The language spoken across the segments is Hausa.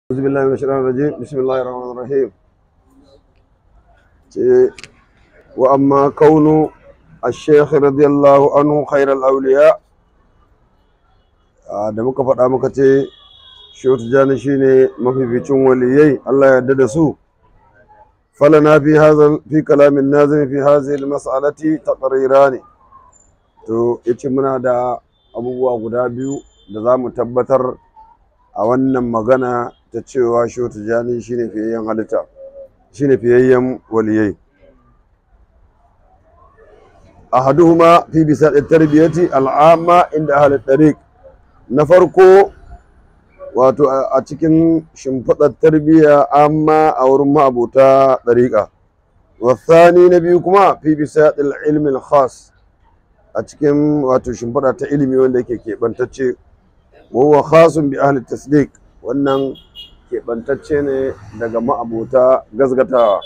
أعوذ بالله من الشيطان الرجيم بسم الله الرحمن الرحيم وأما كون الشيخ رضي الله عنه خير الأولياء da muka faɗa muka ce shehu tijjani shine mafificin waliyai Allah ya yarda da su falana fi hadha fi kalamin nazim fi hadhihi almas'alati taqrirani to yace muna da abubuwa guda biyu da za mu tabbatar a wannan magana ta cewa shehu tijjani shine fiyayyen halitta shine fiyayyen waliyai ahaduhuma fi bisa tarbiyati al'amma inda ahli tariq na farko wato a cikin shimfiɗar tarbiyya amma a wurin ma'abuta ɗariƙa wasani na biyu kuma fi bisa ilmin khas a cikin wato shimfiɗa ta ilimi wanda yake keɓantacce wawa khasun bi ahli tasdiq wannan keɓantacce ne daga ma'abuta gazgatawa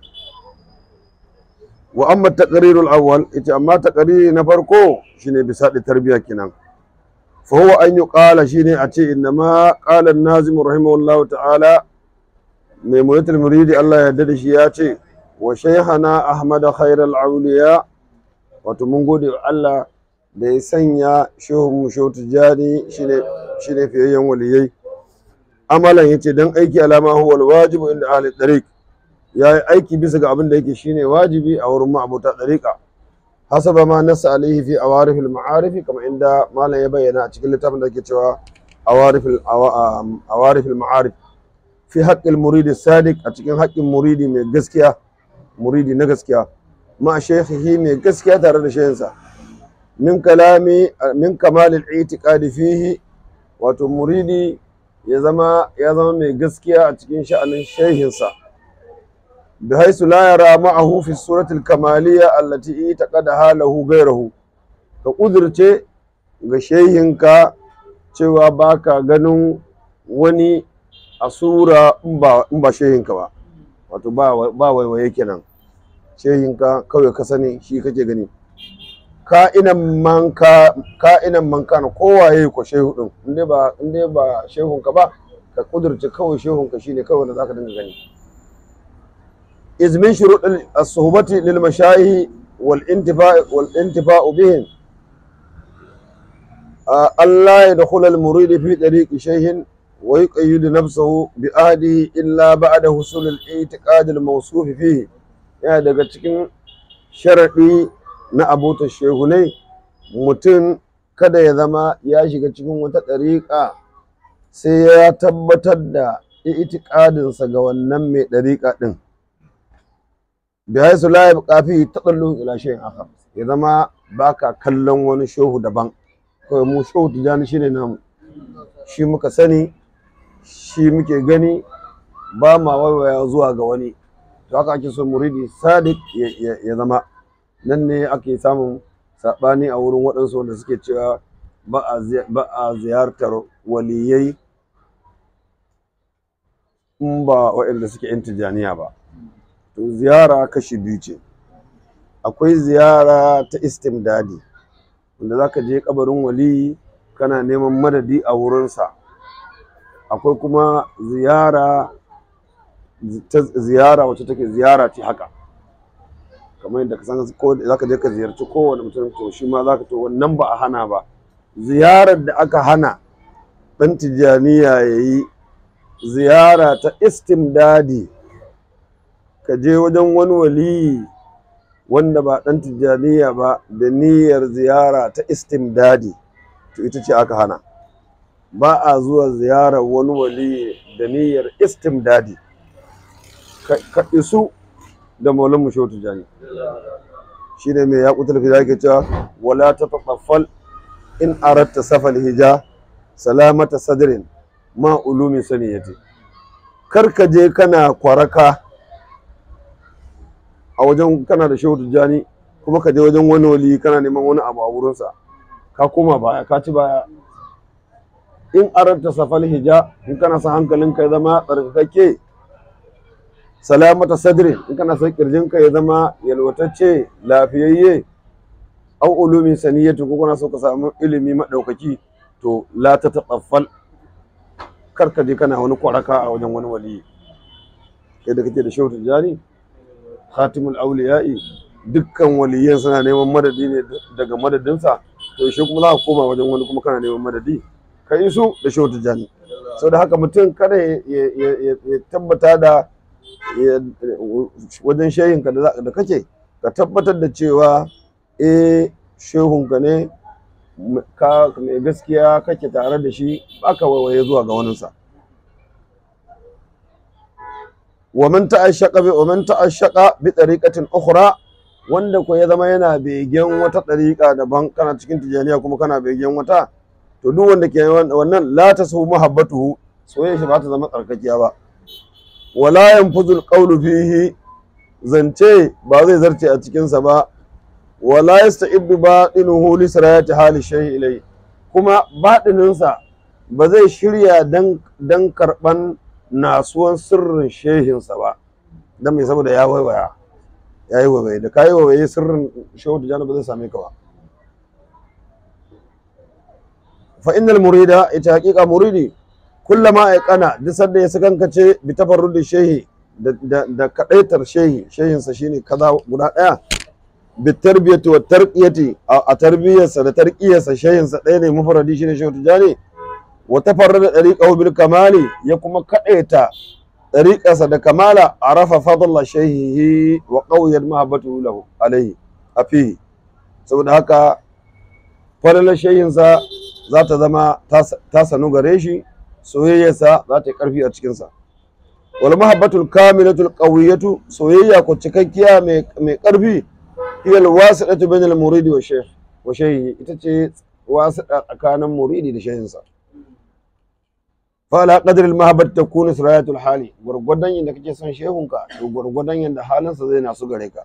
wa amma taqrirul awwal ita amma taqriri na farko shine bisa tarbiyya kenan فهو أن يقال شيني أتي إنما قال النازم رحمه الله تعالى ميمونة المريد الله يدد شياتي وشيخنا أحمد خير الأولياء وتمنقود الله da ya sanya shehun musho tijjani shine fiyayyen waliyai amalan ya ce don aiki alama huwa wajibu inda ahli tariq ya yi aiki bisa ga abin da yake shine wajibi a wurin ma'abuta tariqa حسب ما نص عليه في عوارف المعارف كما عند ما لا يبين cikin littafin da ke cewa عوارف عوارف المعارف في حق المريد الصادق a cikin haƙƙin muridi mai gaskiya muridi na gaskiya ma shaykhihi mai gaskiya tare da shehinsa min kalami min kamal al-i'tiqad fihi wato muridi ya zama ya zama mai gaskiya a cikin sha'anin shehinsa بحيث لا يرى معه في الصورة الكمالية التي اعتقدها له غيره كقدرته ga shehinka cewa baka ganin wani a sura in ba shehinka ba wato ba waiwaye kenan shehinka kawai ka sani shi kake gani ka'inan manka ka'inan manka na kowaye ko shehu din inda ba inda ba shehunka ba ka kudurce kawai shehunka shine kawai da zaka dinga gani إذ من شروط الصحبة للمشايخ والانتفاع والانتفاع بهم ألا يدخل المريد في طريق شيخ ويقيد نفسه بأهله إلا بعد حصول الاعتقاد الموصوف فيه يعني daga cikin sharaɗi na abota shehunai mutum kada ya zama ya shiga cikin wata ɗariƙa sai ya tabbatar da itikadinsa ga wannan mai ɗariƙa ɗin bihaisu la yabqa fi tadallu ila shay'in akhar ya zama baka kallon wani shehu daban kawai mu shehu tijani shine namu shi muka sani shi muke gani ba ma waiwaya zuwa ga wani to haka ake so muridi sadiq ya zama nan ne ake samun sabani a wurin waɗansu wanda suke cewa ba a ziyartar waliyai in ba waɗanda suke yan tijaniya ba to ziyara kashi biyu ce akwai ziyara ta istimdadi wanda za ka je kabarin wali kana neman madadi a wurinsa akwai kuma ziyara ta ziyara wacce take ziyara ce haka kamar yadda ka san ko za ka je ka ziyarci kowane mutum to shi ma za ka to wannan ba a hana ba ziyarar da aka hana ɗan tijjaniya ya yi ziyara ta istimdadi ka je wajen wani waliyi wanda ba ɗan tijjaniya ba da niyyar ziyara ta istimdadi to ita ce aka hana ba a zuwa ziyarar wani waliyi da niyyar istimdadi ka isu da maulan musho tijjani shi ne mai yaƙutar fi ke cewa wala ta taɓaffal in aratta safal hija salamata sadrin ma ulumi saniyati kar ka je kana kwaraka a wajen kana da shehu tijjani kuma ka je wajen wani wali kana neman wani abu a wurinsa ka koma baya ka ci baya in aranta safal hija in kana sa hankalinka ya zama tsarkakakke salamata sadrin in kana son kirjinka ya zama yalwatacce lafiyayye au ulumi saniyatu ko kana so ka samu ilimi madaukaki to la ta taɓaffal kar ka je kana wani kwaraka a wajen wani waliyi kai da kake da shehu tijjani khatimul auliya'i dukkan waliyan suna neman madadi ne daga madadinsa to shi kuma za ka koma wajen wani kuma kana neman madadi ka yi su da shehu tijjani sau da haka mutum kada ya tabbata da wajen shehinka da kake ka tabbatar da cewa eh shehunka ne ka mai gaskiya kake tare da shi baka waiwaye zuwa ga waninsa ومن تعشق ومن تعشق بطريقة أخرى wanda ko ya zama yana begen wata ɗariƙa daban kana cikin tijaniya kuma kana begen wata to duk wanda ke wannan la ta su muhabbatuhu soyayya shi ba ta zama tsarkakiya ba wala yanfuzul qawlu fihi zance ba zai zarce a cikin sa ba wala yasta'ibbu batinuhu li sirayati hali shay'i ilai kuma baɗinin sa ba zai shirya dan dan karban nasuwan sirrin shehinsa ba dan mai saboda ya waiwaya ya yi waiwaye da ka yi waiwaye sirrin shehu tijjani ba zai same ka ba fa innal murida ita haƙiƙa muridi kullama ya kana duk sanda ya sakankace bi tafarrudi shehi da kadaitar shehi shehinsa shine kaza guda daya bi tarbiyati wa tarqiyati a tarbiyarsa da tarqiyarsa shehinsa ɗaya ne mufradi shine shehu tijjani wa tafarrada dariqahu bil kamali ya kuma kadaita dariqarsa da kamala arafa fadla shayhihi wa qawiyat mahabbatuhu lahu alayhi afihi saboda haka falalar shayinsa za ta zama ta sanu gare shi soyayyarsa za ta yi karfi a cikinsa wal mahabbatul kamilatul qawiyatu soyayya ko cikakkiya mai karfi hiya al wasidatu bainal muridi wa shaykh wa shayhi ita ce wasida tsakanin muridi da shayinsa fala qadr al mahabbat takunu sirayatul hali gurgudan yanda kake son shehunka to gurgudan yanda halinsa zai nasu gare ka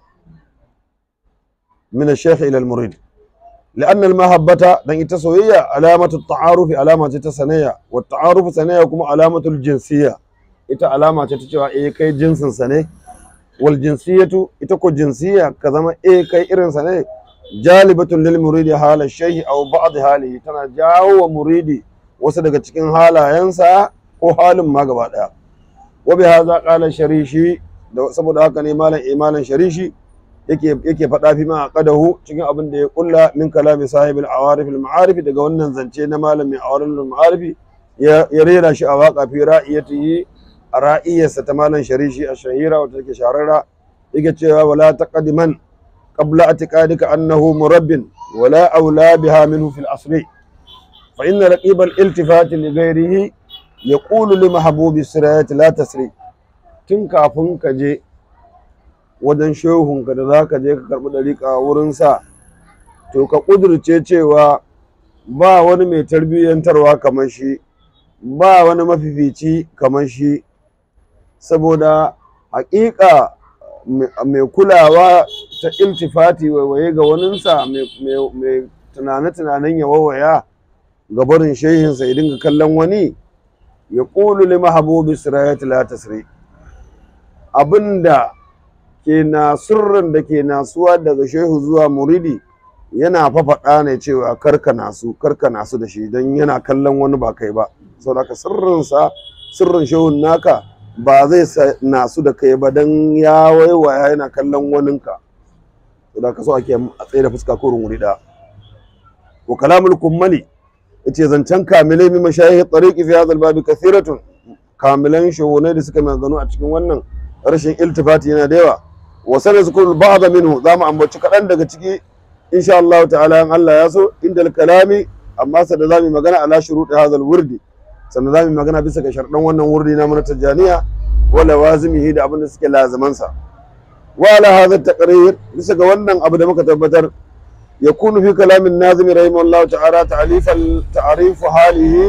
min al-shaykh ila al-murid لأن المحبة دان ita soyayya alamatu ta'aruf alama ce ta sanayya wa ta'aruf sanayya kuma alamatu jinsiyya ita alama ce ta cewa eh kai jinsin sa ne wal jinsiyatu ita ko jinsiyya ka zama eh kai irin sa ne jalibatun lil muridi hala shay'i aw ba'd halihi tana jawo wa muridi wasu daga cikin halayensa ko halin ma gaba daya wa bi hadha qala sharishi saboda haka ne malam imalan sharishi yake yake faɗa fi ma aqadahu cikin abin da ya kulla min kalami sahibul awarif al ma'arif daga wannan zance na malamin awarif al ma'arif ya rera shi a waka fi ra'iyatihi a ra'iyarsa ta malam sharishi a shahira wata take shahararra yake cewa wala taqdiman qabla atiqadika annahu murabbin wala aula biha minhu fil asri fa inna raqib al iltifat li ghayrihi yaqulu li mahbubi sirayat la tasri tun kafin ka je wajen shehunka da za ka je ka karɓi ɗariƙa wurinsa to ka ƙudurce cewa ba wani mai tarbiyyantarwa kamar shi ba wani mafifici kamar shi saboda haƙiƙa mai kulawa ta iltifati waiwaye ga waninsa mai tunane-tunanen ya wawaya ga barin shehinsa ya dinga kallon wani ya ƙulu li mahabubi sirayat la tasri abinda ke na sirrin da ke nasuwa daga shehu zuwa muridi yana fafaɗa ne cewa karka nasu karka nasu da shi don yana kallon wani ba kai ba saboda sirrinsa sirrin shehun naka ba zai nasu da kai ba don ya waiwaya yana kallon waninka saboda ka so ake a tsaye da fuska ko wuri da wa kalamul kummali yace zancen kamilai mi mashayihi tariqi fi hadha al-babi kathiratun kamilan shehunai da suka maganu a cikin wannan rashin iltifati yana da yawa وسنذكر البعض منه ذا ما أمبوش كلام دقا تكي إن شاء الله تعالى أن الله يسو عند الكلام أما سنذامي مغانا على شروط هذا الورد سنذامي مغانا بسك شرطان وانا وردي نامنا تجانية ولوازمه دا أبن سك لازمانسا وعلى هذا التقرير بسك وانا أبدا مكتبتر يكون في كلام الناظم رحمه الله تعالى تعريف تعريف حاله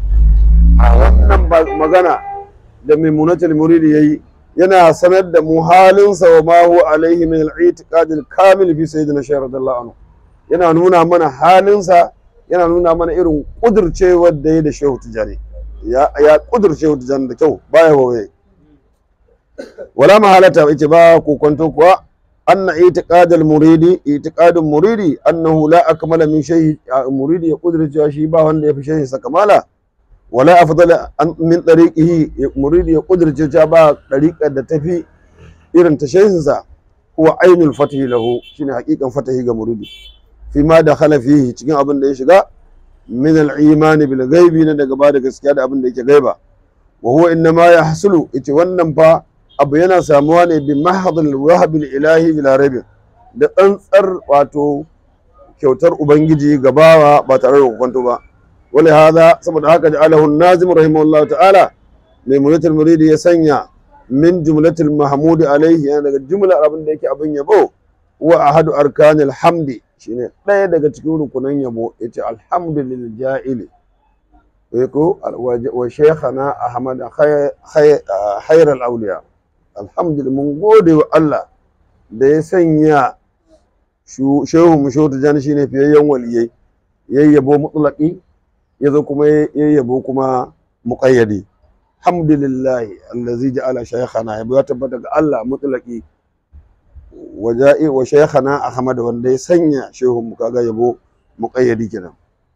وانا مغانا لمن المريد يي yana sanar da mu halinsa wa ma huwa alaihi min al-i'tiqad al-kamil fi sayyidina shaykh radiyallahu anhu yana nuna mana halinsa yana nuna mana irin kudurcewar da ya da shehu tijani ya ya kudurce shehu tijani da kyau baya waye wala mahalata yace ba ko kwanto kuwa anna i'tiqad al-muridi i'tiqad muridi annahu la akmala min shaykh muridi ya kudurce shi ba wanda ya fi shaykh sa kamala wala afdala an min tariqihi muridi ya kudirce ta ba tariqar da tafi irin ta shehinsa huwa ainul fatahi lahu shine hakikan fatahi ga muridi fi ma da khala fihi cikin abin da ya shiga min al-iman bil ghaibi na daga ba da gaskiya da abin da yake gaiba wa huwa innama yahsulu ita wannan fa abu yana samuwa ne bi mahdhil wahb ilahi bila raib da tsantsar wato kyautar ubangiji gabawa ba tare da kwanto ba wali hada saboda haka ja'alahu an-nazim rahimahullah ta'ala mai mulatul muridi ya sanya min jumlatil mahmud alaihi yana daga jumlar abin da yake abin yabo wa ahadu arkanil hamdi shine ɗaya daga cikin rukunan yabo yace alhamdulillah ja'ili ko wa shaykhana ahmad khayr al-awliya alhamdulillah mun gode wa Allah da ya sanya shehu mu shehu tijani shine fiyayyen waliyai yayyabo mutlaqi yazo kuma yayyabo kuma muqayyadi alhamdulillah allazi ja'ala shaykhana yabo ya tabbata ga Allah mutlaqi waja'i wa shaykhana ahmad wanda ya sanya shehu mu kaga yabo muqayyadi kenan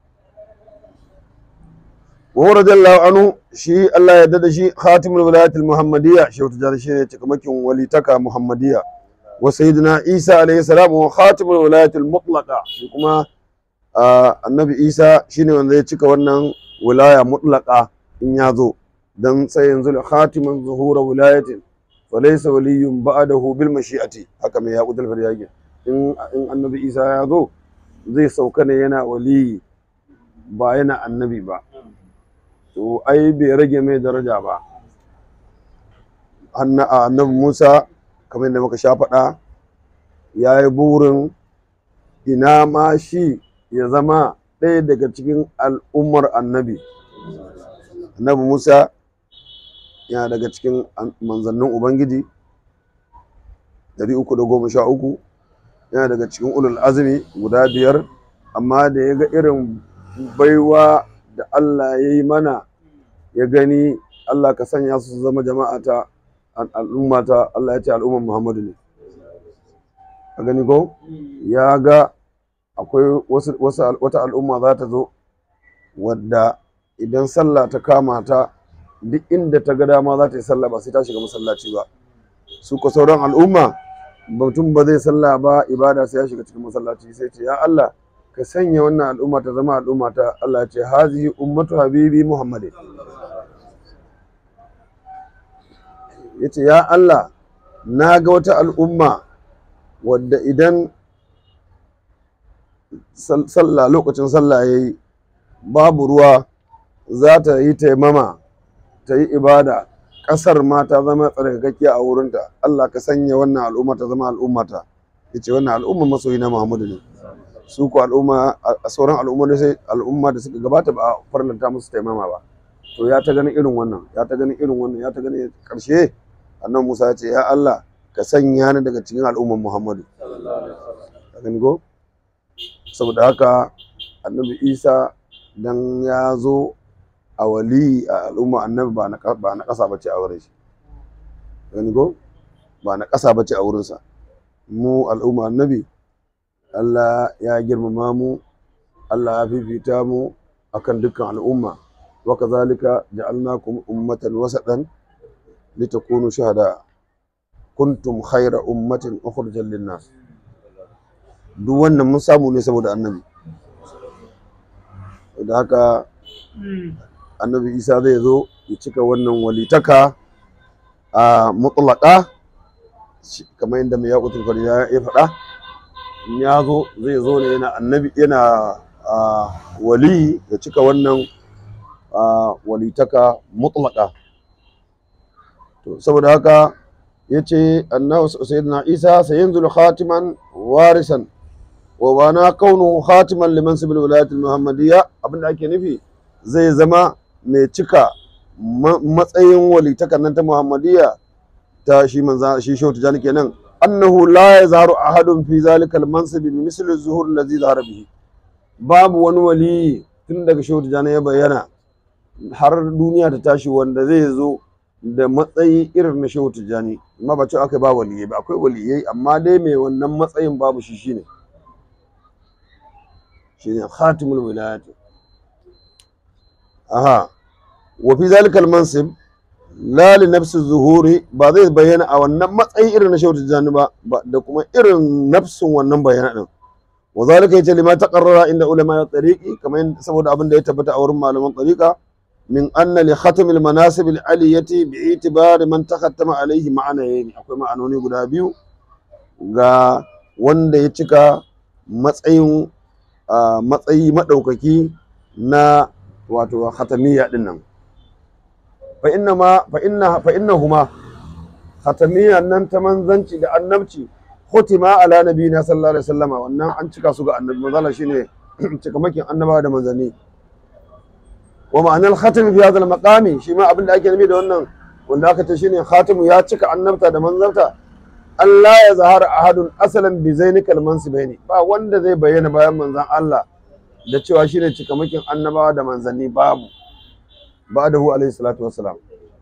wa radiyallahu anhu shi Allah ya dada shi khatimul wilayatil muhammadiyya shehu tijani shine cikamakin walitaka muhammadiyya wa sayyidina isa alayhi salam wa khatimul wilayatil mutlaqa shi kuma annabi isa shine wanda ya cika wannan wilaya mutlaqa in ya zo dan sai yanzu khatiman zuhura wilayatin falaysa waliyyun ba'dahu bil mashi'ati haka mai yaqudul faryaki in in annabi isa ya zo zai sauka ne yana waliyi ba yana annabi ba to ai bai rage mai daraja ba annabi musa kamar yadda muka sha faɗa ya yi burin ina ma shi ya zama ɗaya daga cikin al'ummar annabi annabi musa yana daga cikin manzannin ubangiji dari uku da goma sha uku yana daga cikin ulul azumi guda biyar amma da ya ga irin baiwa da Allah ya yi mana ya gani Allah ka sanya su zama jama'ata al'ummata Allah ya ce al'umman Muhammadu ne a gani ko ya ga akwai wata al'umma za ta zo wadda idan sallah ta kama ta duk inda ta ga dama za ta yi sallah ba sai ta shiga masallaci ba su ko sauran al'umma mutum ba zai sallah ba ibada sai ya shiga cikin masallaci sai ce ya Allah ka sanya wannan al'umma ta zama al'umma ta Allah ce hazihi ummatu habibi muhammadin yace ya Allah na ga wata al'umma wadda idan sallah lokacin sallah yayi babu ruwa za ta yi taimama ta yi ibada ƙasar ma ta zama tsarkakakkiya a wurinta Allah ka sanya wannan al'umma ta zama al'ummata yace wannan al'umma masoyi na Muhammadu ne su ko al'umma a sauran al'umma sai al'umma da suka gabata ba a farlanta musu taimama ba to ya ta ganin irin wannan ya ta ganin irin wannan ya ta ganin karshe annan Musa ya ce ya Allah ka sanya ni daga cikin al'umman Muhammadu ka gani ko saboda haka annabi Isa dan ya zo a wali a al'umma annabi ba na ba na kasa bace a wurin shi gani ko ba na kasa bace a wurinsa mu al'umma annabi Allah ya girmama mu Allah ya fifita mu akan dukkan al'umma wa kazalika ja'alnakum ummatan wasatan litakunu shuhada kuntum khayra ummatin ukhrijat lin-nas duk wannan mun samu ne saboda annabi da haka annabi Isa zai zo ya cika wannan walitaka a mutlaka kamar yadda mai yaƙutul fariya ya faɗa in ya zo zai zo ne yana annabi yana wali ya cika wannan walitaka mutlaka to saboda haka ya ce annabi sayyidina isa sayanzul khatiman warisan wa bana kaunuhu khatiman liman sibil wilayat muhammadiyya abinda ake nufi zai zama mai cika matsayin walitakan nan ta muhammadiyya ta shi manza shi shehu tijani kenan annahu la yazharu ahadun fi zalika al-mansib bi misli zuhur allazi zahara bihi babu wani wali tun daga shehu tijani ya bayyana har duniya ta tashi wanda zai zo da matsayi irin na shehu tijani amma ba cewa akai ba waliyai ba akwai waliyai amma dai mai wannan matsayin babu shi shine shine khatimul wilayat aha wa fi zalikal mansib la li nafsi zuhuri ba zai bayyana a wannan matsayi irin na shehu tijjani ba ba- da kuma irin nafsin wannan bayyana din wa zalika yace lima taqarrara inda ulama tariqi kamar yadda- saboda abin da ya tabbata a wurin malaman tariqa min anna li khatam al manasib al aliyati bi itibari man takhattama alayhi ma'anayn akwai ma'anoni guda biyu ga wanda ya cika matsayin ah, matsayi madaukaki na wato khatamiyya din nan fa inna ma fa inna fa innahuma khatamiyya nan ta manzanci da annabci khutima ala nabiyina sallallahu alaihi wasallama wannan an cika su ga annabi manzala shine cikamakin annaba da manzanni wa ma'anar khatim fi hadha al-maqami shi ma abin da ake nufi da wannan wanda aka ce shine khatimu ya cika annabta da manzarta Allah ya zahara ahadun asalan bi zainikal mansibaini ba wanda zai bayyana bayan manzan Allah da cewa shine cikamakin annabawa da manzanni babu ba'dahu alaihi salatu wassalam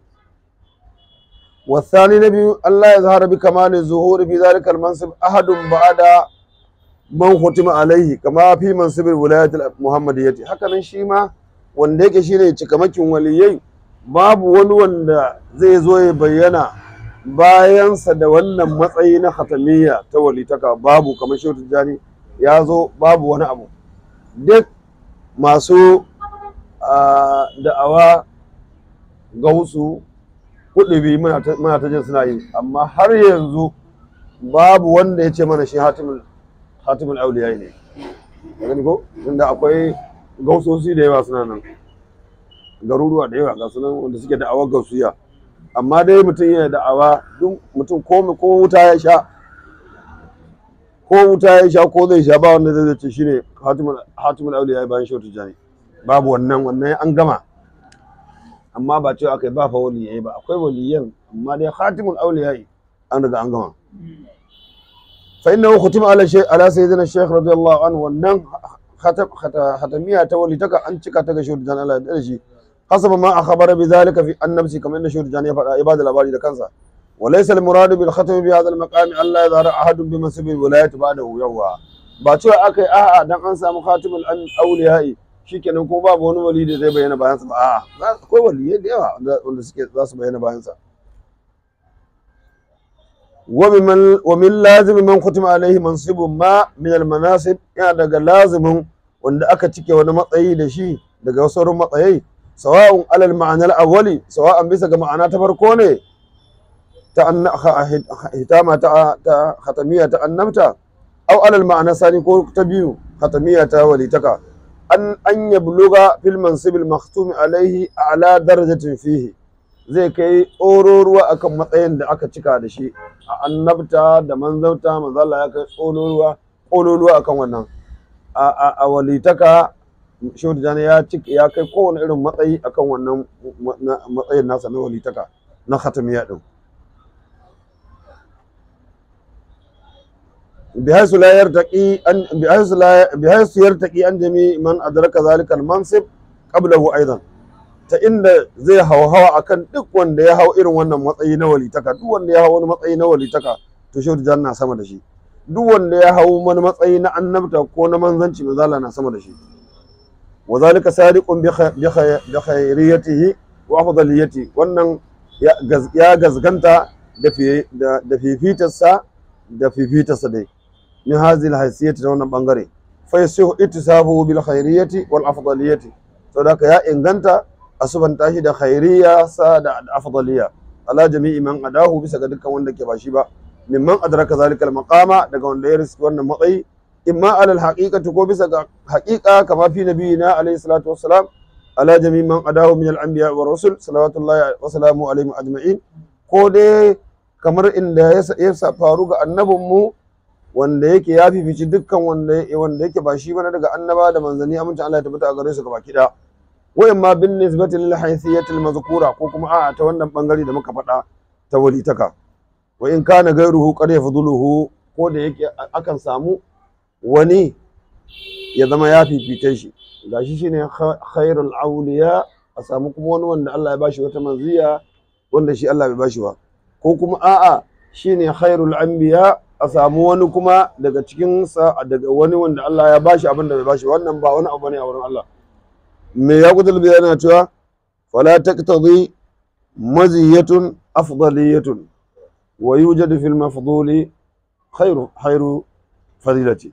والثاني نبي الله يظهر بكمال الظهور في ذلك المنصب أحد بعد من ختم عليه كما في منصب الولاية المحمدية هكذا شيما wanda yake shine cikamakin waliyai babu wani wanda zai zo ya bayyana bayansa da wannan matsayi na khatamiyya ta walitaka babu kamar shehu tijjani ya zo babu wani abu duk masu ah, da'awa gausu kuɗi muna ta muna ta jin suna yi amma har yanzu babu wanda ya ce mana shi hatimul hatimul auliya ne ka gani ko inda akwai gausosi da yawa suna nan garuruwa da yawa ga sunan wanda suke da'awar gausiya amma dai mutum yana da'awa duk mutum ko ko wuta ya sha ko wuta ya sha ko zai sha ba wanda zai ce shine hatimul hatimul auliya bayan shehu tijani babu wannan wannan an gama amma ba cewa akai ba fa waliyai ba akwai waliyan amma dai khatimul awliya an riga an gama fa innahu khutima ala shay ala sayyidina shaykh radiyallahu anhu wannan khatam khatamiya ta walitaka an cika ta ga shehu dan Allah da shi hasaba ma akhbara bi zalika fi annabsi kamar yadda shehu dan ya faɗa ibada labari da kansa وليس المراد بالختم في هذا المقام الا يظهر احد بمنصب الولايه بعده يوا ba cewa aka yi a'a dan an samu khatimul awliya'i shikenan ko babu wani wali da zai bayyana bayansa ba a'a za- akwai waliyai da yawa wanda- wanda suke za su bayyana bayansa wa min wa min lazimi man khutima alaihi mansibun ma min al manasib yana daga lazimin wanda aka cike wani matsayi da shi daga wasu sauran matsayai sawa'un alal ma'anar awwali sawa'an bisa ga ma'ana ta farko ne ta anna- ha- ha- hitama ta ta khatamiyya ta annabta aw alal ma'ana sani ko ta biyu khatamiyya ta walitaka an an yabluga fil mansibil maktumi alaihi ala darajatin fihi zai kai tsororuwa akan matsayin da aka cika da shi a annabta da manzauta manzo Allah ya kai tsororuwa tsororuwa akan wannan a a, a walitaka shehu tijjani ya cika ya kai kowane irin matsayi akan wannan ma- na- matsayin nasa na walitaka na khatamiyya din بحيث لا يرتقي أن بحيث لا بحيث يرتقي عن جميع من أدرك ذلك المنصب قبله أيضا ta inda zai hauhawa akan duk wanda ya hau irin wannan matsayi na walitaka duk wanda ya hau wani matsayi na walitaka to shehu tijjani na sama da shi duk wanda ya hau wani matsayi na annabta ko na manzanci manzala na sama da shi wa zalika sadiqun bi khay- bi khay- bi khairiyatihi wa afdaliyati wannan ya gaz- ya gazganta da fi da da fifitarsa da fifitarsa dai min hazil haysiyati da wannan bangare fa yasihu ittisabuhu bil khairiyati wal afdaliyati saboda haka ya inganta asubanta shi da khairiyya sa da afdaliyya ala jami'i man adahu bisa ga dukkan wanda ke ba shi ba mimman adraka zalika al maqama daga wanda ya riski wannan matsayi imma ala al haqiqati ko bisa ga haqiqa kama fi nabiyina alayhi salatu wassalam ala jami'i man adahu min al anbiya wa rusul salawatullahi wa salamu alaihim ajma'in ko dai kamar inda ya sa- ya sa faru ga annabinmu wanda yake ya fifici dukkan wanda wanda yake ba shi bane daga annaba da manzanni amincin Allah ya tabbata a gare su gabaki daya wa imma bin nisbati lil haythiyati al mazkura ko kuma a'a ta wannan bangare da muka faɗa ta walitaka wa in kana gairuhu qad yafduluhu ko da yake a- akan samu wani ya zama ya fifite shi gashi shine kha- khairul awliya a samu kuma wani wanda Allah ya bashi wata manziya wanda shi Allah bai bashi ba ko kuma a'a shine khairul anbiya a samu wani kuma daga cikin sa daga wani wanda Allah ya bashi abin da bai bashi wannan ba wani abu ne a wurin Allah me ya kudul bi yana cewa fa wala taqtadi maziyatun afdaliyatun wa yujadu fil mafduli khairu khairu fadilati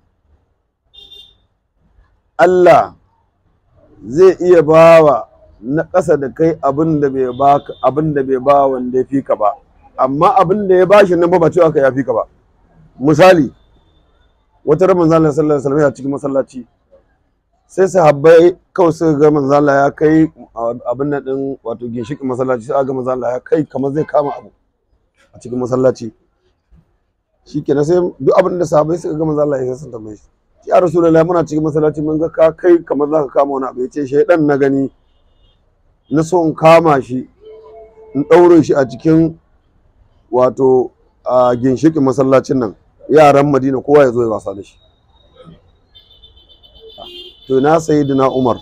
Allah zai iya bawa na ƙasa da kai abin da bai baka abin da bai ba wanda ya fi ka ba amma abin da ya bashi nan ba ba cewa ka ya fi ka ba misali wata ran manzo Allah sallallahu alaihi wasallam a cikin masallaci sai sahabbai kawai suka ga manzo Allah ya kai abin nan din wato ginshikin masallaci sai ga manzo Allah ya kai kamar zai kama abu a cikin masallaci shikenan sai duk abin da sahabbai suka ga manzo Allah ya san tambaye shi ya rasulullahi muna cikin masallaci mun ga ka kai kamar zaka kama wani abu yace shaydan na gani na so in kama shi in ɗaure shi a cikin wato a ginshikin masallacin nan yaran madina kowa ya zo ya wasa da shi to na sayyidina umar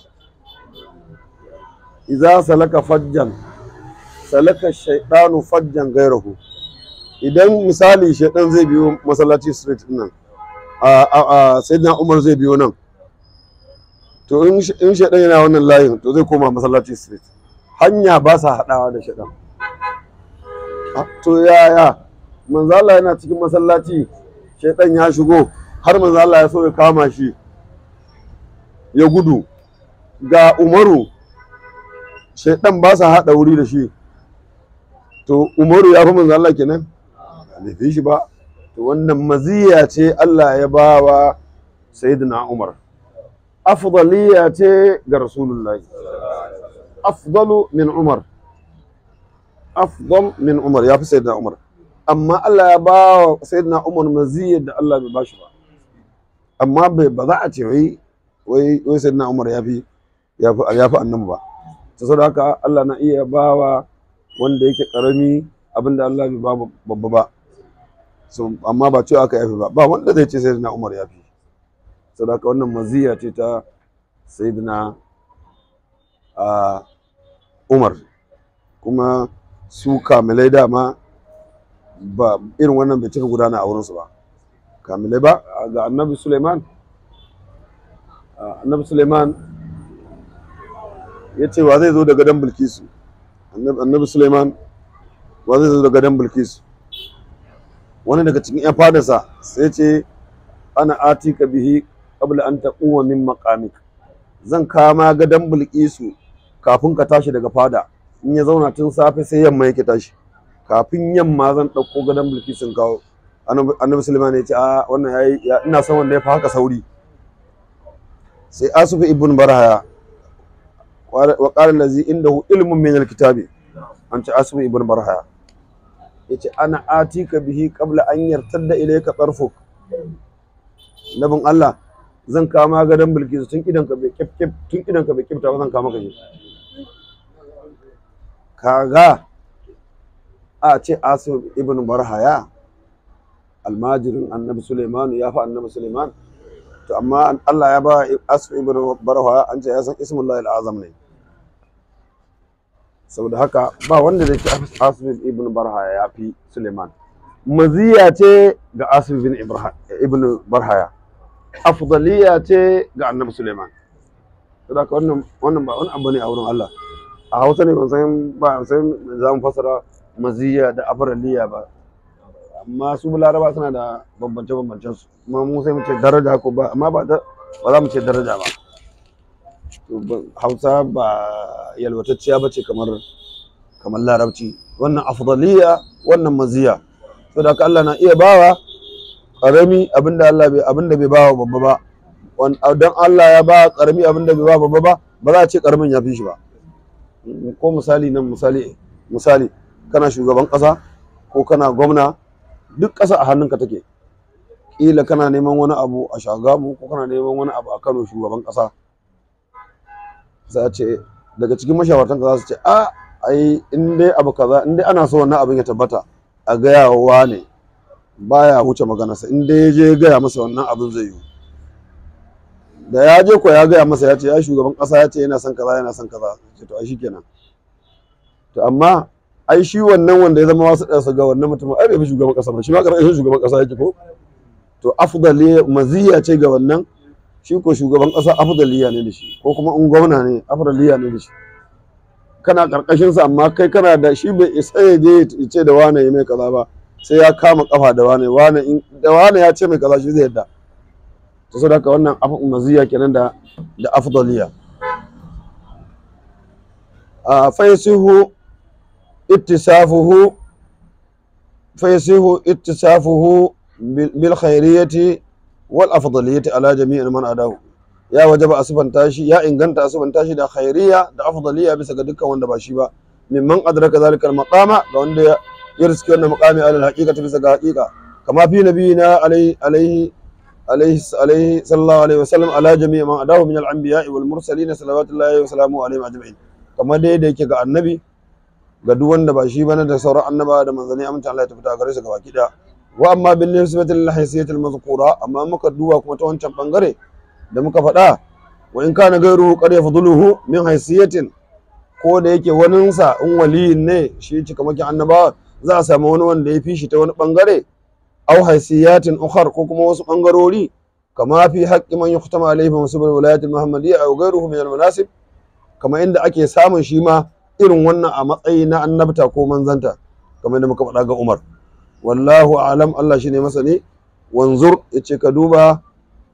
idza salaka fajjan salaka shaydanu fajjan gairahu idan misali shaydan zai biyo masallaci street din nan a sayyidina umar zai biyo nan to in shaydan yana wannan layin to zai koma masallaci street hanya ba sa haɗawa da shaydan to yaya manzo Allah yana cikin masallaci shaydan ya shigo har manzo Allah ya so ya kama shi ya gudu ga umaru shaidan ba sa haɗa wuri da shi to umaru ya fi manzo Allah kenan bai fi shi ba to wannan maziya ce Allah ya ba wa sayyidina Umar afdaliya ce ga rasulullahi afdalu min Umar afdal min Umar ya fi sayyidina Umar amma Allah ya ba wa sayyidina Umar maziya da Allah bai ba shi ba amma ba za a ce wai wai wai sayyidina Umar ya fi ya fi annabi ba ta saboda haka Allah na iya bawa wanda yake karami abinda Allah bai ba babba ba so amma ba cewa aka yafi ba ba wanda zai ce sayyidina Umar ya fi saboda haka wannan maziya ce ta sayyidina Umar kuma su kamilai dama ba irin wannan bai cika gudana a wurinsu ba kamilai ba ga annabi Suleiman annabi Suleiman ya ce wa zai zo da gadon bilkisu annabi Suleiman wa zai zo da gadon bilkisu wani daga cikin yan fadarsa sai ce ana atika bihi qabla an taquma min maqamik zan kama gadon bilkisu kafin ka tashi daga fada in ya zauna tun safe sai yamma yake tashi kafin yamma zan ɗauko gadon bilkisun kawo annabi Suleiman ya ce a wannan yayi ina son wanda ya fi haka sauri sai asufu ibn barhaya wa qala allazi indahu ilmun min alkitabi an ce asufu ibn barhaya yace ana atika bihi qabla an yartadda ilayka tarfuk nabin Allah zan kama gadon bilkisu tun idan ka bai kif tun idan ka bai kifta ba zan kama ka shi kaga a ce asufu ibn barhaya almajirin annabi Suleiman ya fi annabi Suleiman to amma Allah ya ba Asif ibn Barwa an ce ya san ismullahi al-azam ne saboda haka ba wanda zai ce Asif ibn Barhaya ya fi Suleiman maziya ce ga Asif ibn ibn Barhaya afdaliya ce ga annabi Suleiman saboda haka wannan wannan ba wani abu ne a wurin Allah a Hausa ne ban san ba san za mu fasara maziya da afdaliya ba amma su laraba suna da bambance bambancen su kuma mu sai mu ce daraja ko ba amma ba za mu ce daraja ba hausa ba yalwatacciya ba ce kamar kamar larabci wannan afdaliya wannan maziya saboda haka Allah na iya bawa karami abinda Allah bai abinda bai bawa babba ba dan Allah ya ba karami abinda bai bawa babba ba ba za a ce karamin ya fi shi ba ko misali nan misali misali kana shugaban kasa ko kana gwamna duk ƙasa a hannunka take ƙila kana neman wani abu a shagamu ko kana neman wani abu a kano shugaban ƙasa za a ce daga cikin mashawartan ka za su ce a ai in dai abu kaza in dai ana so wannan abin ya tabbata a gaya wa ne baya wuce maganarsa in dai ya je ya gaya masa wannan abin zai yi da ya je ko ya gaya masa ya ce ya shugaban ƙasa ya ce yana son kaza yana son kaza ce to ai shikenan to amma ai shi wannan wanda ya zama wasu ɗansa ga wannan mutumin ai bai fi shugaban ƙasa ba shi ma ƙarƙashin shugaban ƙasa yake ko to afdali maziya ce ga wannan shi ko shugaban ƙasa afdaliya ne da shi ko kuma in gwamna ne afdaliya ne da shi kana karkashin sa amma kai kana da shi bai isa ya je ya ce da wane ya mai kaza ba sai ya kama kafa da wane wane in da wane ya ce mai kaza shi zai yadda to saboda haka wannan afu maziya kenan da da afdaliya a faisihu ittisafuhu faisihu ittisafuhu bil khairiyati wal afdaliyati ala jami'in man adahu ya wajaba a sifanta shi ya inganta a sifanta shi da khairiya da afdaliya bisa ga dukkan wanda ba shi ba mimman adraka zalika al maqama ga wanda ya ya riski wannan maqami ala al haqiqati bisa ga haqiqa kama fi nabiyina alaihi alaihi alaihi alaihi sallallahu alaihi wasallam ala jami'i man adahu min al anbiya'i wal mursalin salawatullahi wa salamuhu alaihim ajma'in kamar dai da yake ga annabi ga duk wanda ba shi bane da sauran annaba da manzanni aminta Allah ya tafi ta gare su gaba kida wa amma bin nisbati lil haysiyatil mazkura amma muka duba kuma ta wancan bangare da muka faɗa wa in kana gairu qad yafduluhu min haysiyatin ko da yake waninsa in waliyin ne shi cikamakin annabawa za a samu wani wanda ya fi shi ta wani bangare aw haysiyatin ukhar ko kuma wasu bangarori kama fi haqqi man yuhtama alayhi bi musabbil wilayatil muhammadiyya aw ghayruhu min al manasib kama inda ake samun shi ma irin wannan a matsayi na annabta ko manzanta kamar da muka faɗa ga Umar wallahu alam Allah shine masani wanzur yace ka duba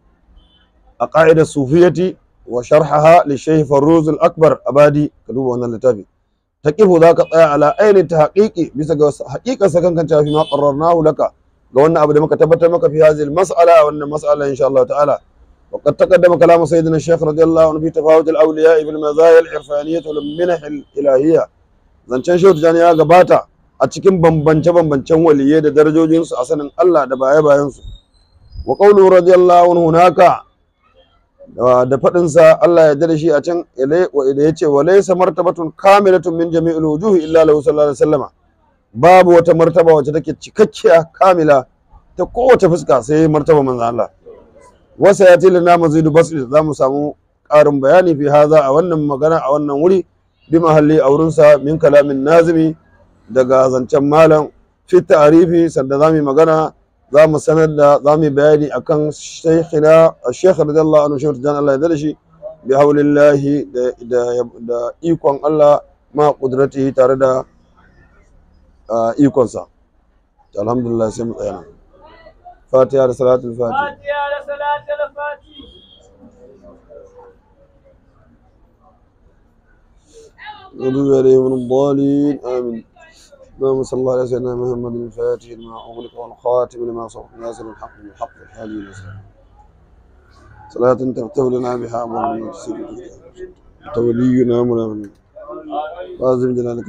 a ƙa'idar sufiyati wa sharhaha li shaykh farruz al-akbar abadi ka duba wannan littafi taqifu za ka tsaya ala ainihin ta haƙiƙi bisa ga haƙiƙar sakan kan fi ma qarrarnahu laka ga wannan abu da muka tabbatar maka fi hadhihi al-mas'ala wannan mas'ala insha Allah ta'ala وقد تقدم كلام سيدنا الشيخ رضي الله عنه في تفاوت الاولياء بالمزايا العرفانيه والمنح الالهيه zancen shehu tijjani ya gabata a cikin bambance-bambancen waliyai da darajojinsu a sanin Allah da baya-bayansu wa qawlu radiyallahu anhu hunaka da faɗinsa Allah ya da shi a can da ya ce wa laysa martabatun kamilatun min jami'il wujuhi illa lahu sallallahu alaihi wasallama babu wata martaba wacce take cikakkiya kamila ta kowace fuska sai martaba manzo Allah wasa ya tilin na mazidu basri za mu samu ƙarin bayani fi haza a wannan magana a wannan wuri bi mahalli a wurinsa min kalamin nazimi daga zancen malam fi ta'arifi sanda za mu magana za mu sanar da za mu bayani akan shaykhina shaykh radiyallahu anhu shaykh jan Allah ya dade shi bi haulillahi da ikon Allah ma qudratihi tare da ikonsa alhamdulillah sai mu tsaya nan فاتحة لصلاة الفاتحة فاتحة لصلاة الفاتحة غضب عليهم من الضالين آمين اللهم صل على سيدنا محمد الفاتح لما أغلق والخاتم لما سبق ناصر الحق بالحق الحادي الإسلام صلاة تفتح لنا بها أمر من تولينا منا لازم جلالك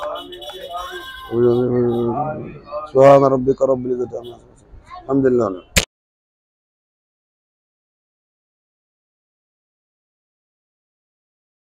سبحان ربك رب العزة عما يصفون الحمد لله